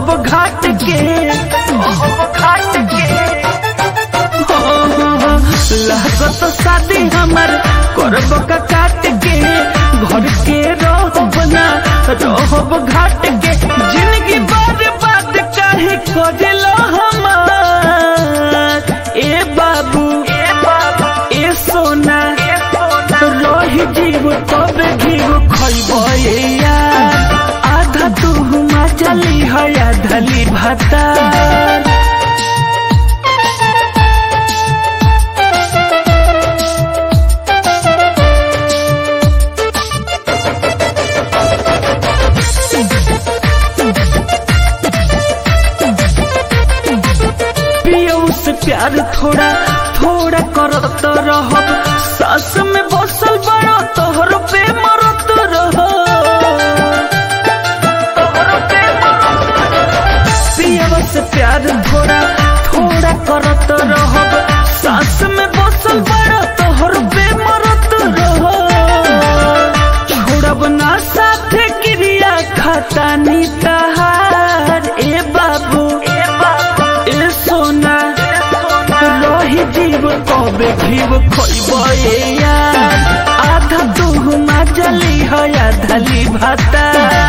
रहब घाट के घाट के लागत शादी हमर करब का काट के घर के रहब ना रहब घाट के जिंदगी बार बात काहे करेलो हमार ए बाबू ए बाबू ए सोना रही जीव तब घीव खैब यार आधा तू हुमा चली है आधली भाता पियो से प्यार थोड़ा थोड़ा करत रहब सास में बसल बड़ा तोहर पे मरत रह पियो से प्यार थोड़ा थोड़ा करत रहब सास में बसल बड़ा तोहर पे मरत रह छोड़ब ना साथे क्रिया खाता निताहार ए बाबू ए बाबू ए सोना रही जीव कबे घीव खैब यार आधा दुहुमा जली है आधली भाता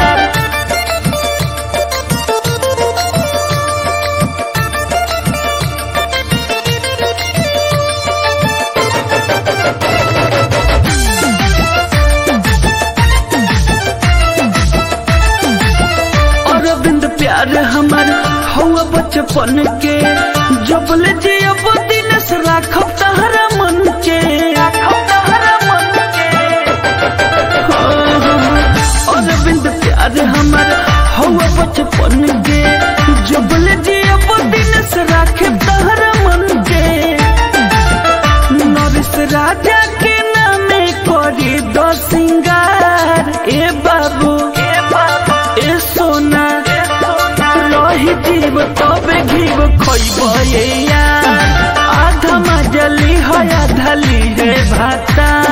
अरविंद प्यार हमार हवा बचपन के जबल जियब दिन से राखब तहरा मन के अरविंद प्यार हमार हवा बचपन के जबल जियब दिन से राखे तहरा मन के नरिस राजा के नामे करी दो सिंगार ए बाबू ए बाबू ए सोना रही जीव तबे घीव खैब यार आधा मजली है आधली है भाता